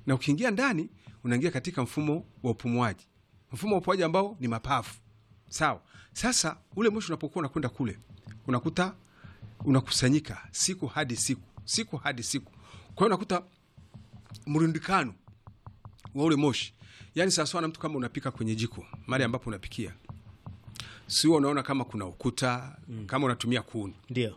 na ukiingia ndani unaingia katika mfumo wa upumuaji, mfumo wa upumuaji ambao ni mapafu. Sawa. Sasa ule moshi unapokuwa unakwenda kule, unakuta unakusanyika siku hadi siku, siku hadi siku. Kwa hiyo unakuta mrundikano wa ule moshi, yaani sawasawa na mtu kama unapika kwenye jiko, mahali ambapo unapikia, sio? Unaona kama kuna ukuta kama unatumia kuni Ndio.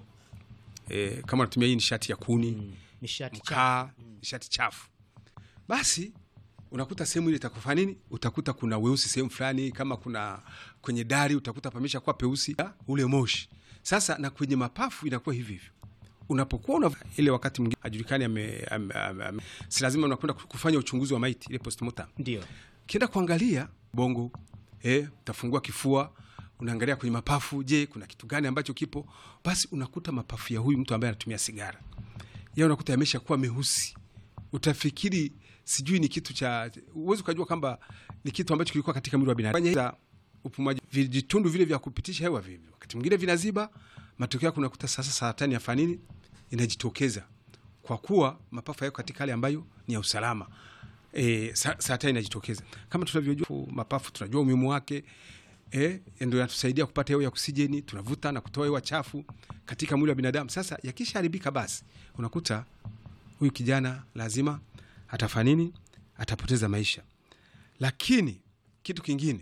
e, kama unatumia hii nishati ya kuni Nishati chafu. mkaa nishati chafu, basi unakuta sehemu ile itakufa nini, utakuta kuna weusi sehemu fulani, kama kuna kwenye dari utakuta pamesha kuwa peusi ya ule moshi. Sasa na kwenye mapafu inakuwa hivi hivyo, unapokuwa una ile wakati mwingine hajulikani ame, ame, ame, ame, si lazima unakwenda kufanya uchunguzi wa maiti ile postmortem Ndio. kienda kuangalia bongo eh, utafungua kifua, unaangalia kwenye mapafu, je, kuna kitu gani ambacho kipo? Basi unakuta mapafu ya huyu mtu ambaye anatumia sigara ya unakuta yamesha kuwa meusi, utafikiri sijui ni kitu cha, uwezi ukajua kwamba ni kitu ambacho kilikuwa katika mwili wa binadamu. Fanya upumaji, vijitundu vile vya kupitisha hewa vile wakati mwingine vinaziba, matokeo yake unakuta sasa saratani ya fanini inajitokeza kwa kuwa mapafu yako katika hali ambayo ni ya usalama. E, sa- saratani inajitokeza kama tunavyojua mapafu, tunajua umuhimu wake e, ndio yatusaidia kupata hewa ya oksijeni, tunavuta na kutoa hewa chafu katika mwili wa binadamu. Sasa yakishaharibika, basi unakuta huyu kijana lazima atafanya nini? Atapoteza maisha. Lakini kitu kingine,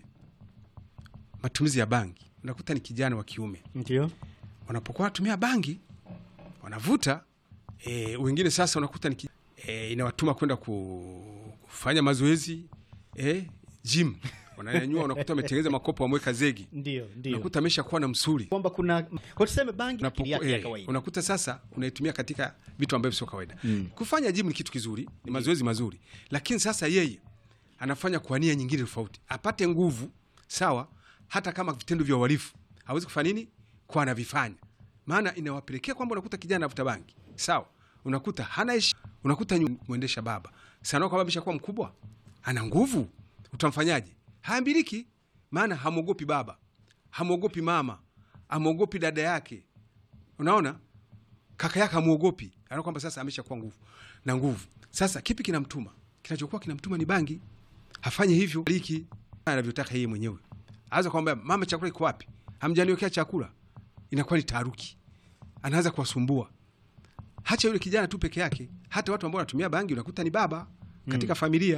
matumizi ya bangi, unakuta ni kijana wa kiume Ndio. wanapokuwa wanatumia bangi wanavuta e, wengine sasa unakuta ni ki- e, inawatuma kwenda ku, kufanya mazoezi e, gym wananyanyua, unakuta wametengeneza makopo wameweka zegi, Ndio. Ndio. unakuta amesha kuwa na msuri Kwamba kuna kwa tuseme bangi Unapoku- akili yake ya eh, kawaida. unakuta sasa unaitumia katika vitu ambavyo sio kawaida. Kufanya gym ni kitu kizuri, ni mazoezi mazuri, lakini sasa yeye anafanya kwa nia nyingine tofauti, apate nguvu sawa. Hata kama vitendo vya uhalifu hawezi kufanya nini, kwa anavifanya, maana inawapelekea kwamba unakuta kijana anavuta bangi sawa, unakuta hana heshima, unakuta nyu- mwendesha baba sana, kwamba ameshakuwa mkubwa, ana nguvu, utamfanyaje? Haambiliki, maana hamwogopi baba, hamwogopi mama, hamwogopi dada yake unaona kaka yake amwogopi, anaona kwamba sasa amesha kuwa nguvu na nguvu. Sasa kipi kinamtuma? Kinachokuwa kinamtuma ni bangi. Hafanye hivyo liki anavyotaka yeye mwenyewe, aweza kwamba mama, chakula iko wapi? Hamjaniwekea chakula. Inakuwa ni taharuki, anaanza kuwasumbua. Hacha yule kijana tu peke yake, hata watu ambao wanatumia bangi unakuta ni baba katika familia.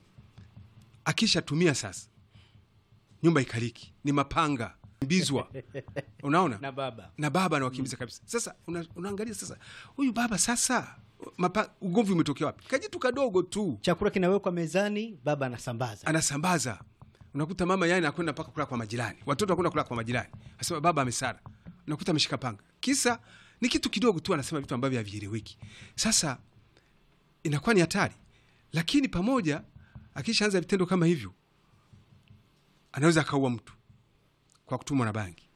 Akishatumia sasa, nyumba ikaliki, ni mapanga mbizwa, unaona na baba. na baba anawakimbiza kabisa. Sasa una, unaangalia sasa huyu baba sasa mapa, ugomvi umetokea wapi? Kajitu kadogo tu Chakula kinawekwa mezani, baba anasambaza. anasambaza. Unakuta mama yani anakwenda mpaka kula kwa majirani, watoto wanakwenda kula kwa majirani, asema baba amesara. Unakuta ameshika panga, kisa ni kitu kidogo tu, anasema vitu ambavyo havieleweki. Sasa inakuwa ni hatari, lakini pamoja, akishaanza vitendo kama hivyo, anaweza akaua mtu kwa kutumwa na bangi,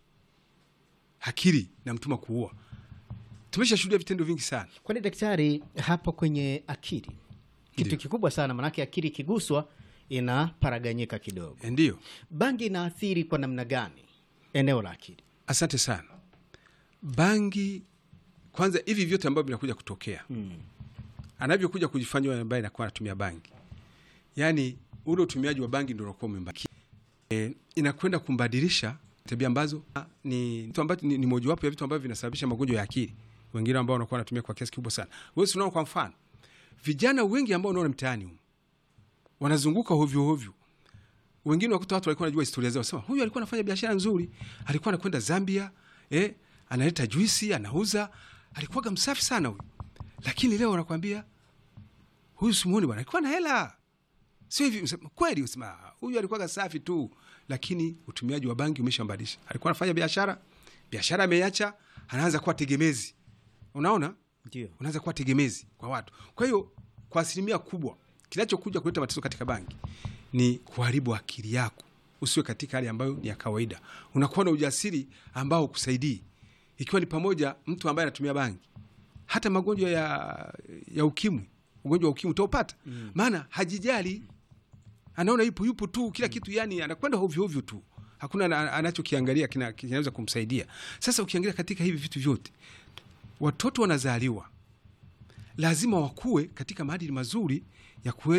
akili na mtuma kuua. Tumeshashuhudia vitendo vingi sana. Kwani daktari, hapo kwenye akili kitu Ndio. kikubwa sana, manake akili ikiguswa inaparaganyika kidogo. Eh, Ndiyo, Bangi inaathiri kwa namna gani eneo la akili? asante sana. Bangi kwanza, hivi vyote ambavyo vinakuja kutokea anavyokuja kujifanya yule ambaye anakuwa anatumia bangi, yaani ule utumiaji wa bangi ndio unakuwa umembaki, e, inakwenda kumbadilisha tabia ambazo ah, ni vitu ambacho ni, ni mojawapo ya vitu ambavyo vinasababisha magonjwa ya akili, wengine ambao wanakuwa wanatumia kwa kiasi kikubwa sana. Wewe si unaona, kwa mfano vijana wengi ambao unaona mtaani humu wanazunguka hovyo hovyo wengine wakuta watu walikuwa wanajua historia zao, sema huyu alikuwa anafanya biashara nzuri, alikuwa anakwenda Zambia, eh, analeta juisi anauza, alikuwaga msafi sana huyu, lakini leo wanakwambia huyu simuoni bwana, alikuwa na hela, sio hivi. Msema, kweli usema huyu alikuwaga safi tu, lakini utumiaji wa bangi umeshambadilisha. Alikuwa anafanya biashara, biashara ameiacha, anaanza kuwa tegemezi. Unaona, Ndio. unaanza kuwa tegemezi kwa watu. Kwa hiyo kwa asilimia kubwa kinachokuja kuleta matatizo katika bangi ni kuharibu akili yako, usiwe katika hali ambayo ni ya kawaida. Unakuwa na ujasiri ambao ukusaidii, ikiwa ni pamoja mtu ambaye anatumia bangi, hata magonjwa ya, ya ukimwi, ugonjwa wa ukimwi utaupata, maana hajijali, anaona yupo yupo tu kila kitu, yani anakwenda hovyo hovyo tu, hakuna ana- anachokiangalia kina- kinaweza kumsaidia. Sasa ukiangalia katika hivi vitu vyote, watoto wanazaliwa lazima wakuwe katika maadili mazuri ya kuweza